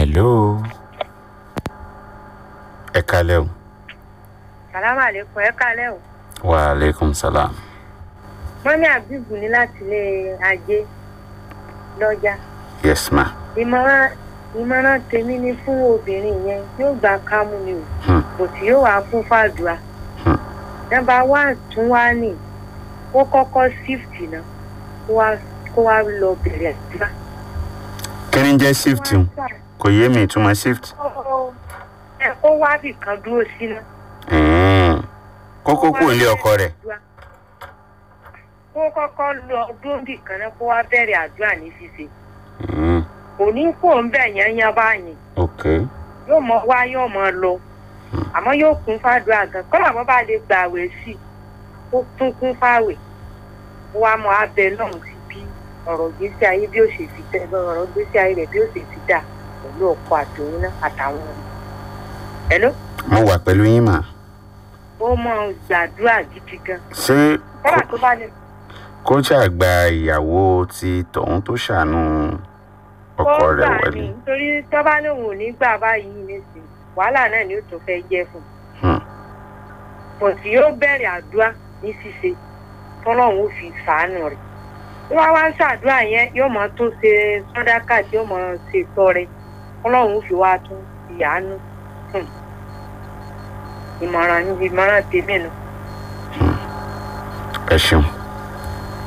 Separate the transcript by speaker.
Speaker 1: hello ẹ kalẹ́ o
Speaker 2: sàlámà àlékún ẹ kálẹ̀ o
Speaker 1: wa aleykum salam
Speaker 2: mọ́mí àbíbù ní láti ilé ajé lọ́jà
Speaker 1: yes ma
Speaker 2: ìmọ̀ràn ìmọ̀ràn tèmi ni fún obìnrin yẹn yóò gbà kámú ni o
Speaker 1: Hmm.
Speaker 2: kò tí yóò wá fún fàdùà
Speaker 1: Hmm.
Speaker 2: nọ́mbà wá tún wá nì kó kọ́kọ́ shift náà kó wá kó wá lọ bẹ̀rẹ̀ àdúrà.
Speaker 1: kí ni jẹ́ shift o? kò yé mi ìtumọ̀ shift
Speaker 2: ẹ kó wá bì kan dúró sí náà.
Speaker 1: Mm. kókó kò lé ọkọ rẹ̀
Speaker 2: kó kọ́kọ́ lọ dúró bì kan náà kó wá bẹ̀rẹ̀ àdúrà ní ṣíṣe
Speaker 1: Mm.
Speaker 2: kò ní kó ń bẹ̀ yẹn yẹn báyìí
Speaker 1: ok
Speaker 2: yóò mọ wá yóò mọ lọ àmọ́ yóò kún fàdúrà gan kọ́lá bọ́ bá lè gba àwẹ̀ sí i ó tún kún fàwẹ̀ ó wá mọ abẹ náà sí bí ọ̀rọ̀ gbèsè ayé bí ó ṣe fi tẹ́ ọ̀rọ̀ gbèsè ayé rẹ̀ bí ó ṣe fi dà pẹ̀lú ọkọ àtòun náà àtàwọn ọmọ. ẹ̀ló
Speaker 1: mo wà pẹ̀lú yín mà
Speaker 2: ó mọ gbàdúrà gidi gan
Speaker 1: ṣé
Speaker 2: kọ́lá tó bá lè
Speaker 1: kó ṣàgbà ìyàwó ti tọ̀hún tó ṣàánú ọkọ
Speaker 2: kó
Speaker 1: rẹ̀
Speaker 2: gbà
Speaker 1: wọlé
Speaker 2: ní nítorí tó bá lóun ò ní gbà báyìí nísìnyí wàhálà náà ni ó tún fẹ́ jẹ́ fún un.
Speaker 1: Hmm.
Speaker 2: pọ̀ tí yóò bẹ̀rẹ̀ àdúrà ní ṣíṣe tọ́lọ́run ó fi sàánù rẹ̀. bí wọ́n wá ń ṣàdúrà yẹn yóò mọ tó ṣe sọ́dákà tí yóò mọ ṣe tọrẹ tọ́lọ́run ó fi wá tún fi àánú. Hmm. ìmọ̀ràn ìmọ̀ràn tèmi nù.
Speaker 1: ẹ ṣeun